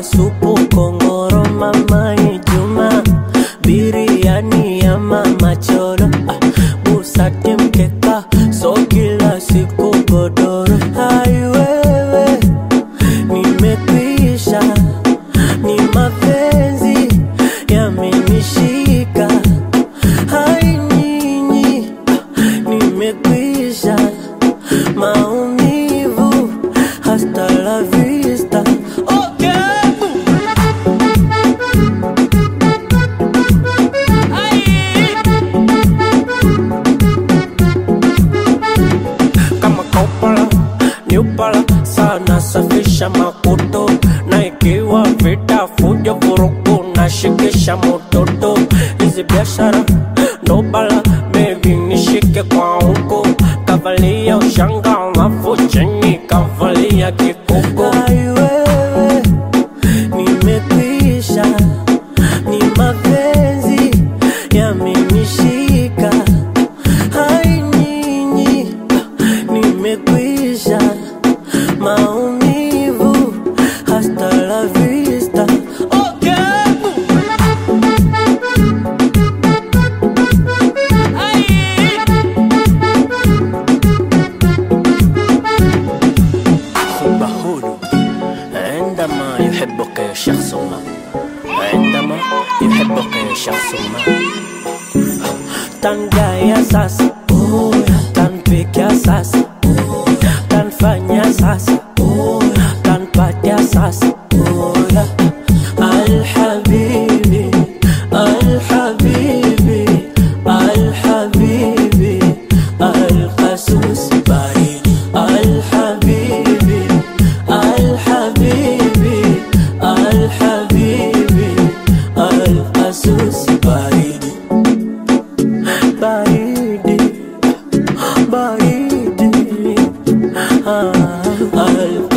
supu kongoro mama Juma biriani ya mama choro ah, busati mkeka so kila siku godoro hai wewe nimekwisha ni mapenzi yamenishika hai nyinyi ah, nimekwisha maumivu hasta la vista okay. kama kaupala niupala sana safisha makuto na ikiwa vita fujo vurugu na shikisha mototo hizi biashara ndo bala bebi nishike kwa huko kavalia ushanga alafu chini kavalia kikuko Ai wewe nimekwisha ni mapenzi yamenishika hai nyinyi nimekwisha maumivu hasta la vista okay. حب هدوء عندما يحبك شخص ما عندما يحبك شخص ما tangaya sasa tanpiga sasa tanfanya sasa tanpatia sasa alhabibi alhabibi alhabibi alqasus baridi alhabibi alhabibi alhabibi alqasus baridi baridi baridi ah, al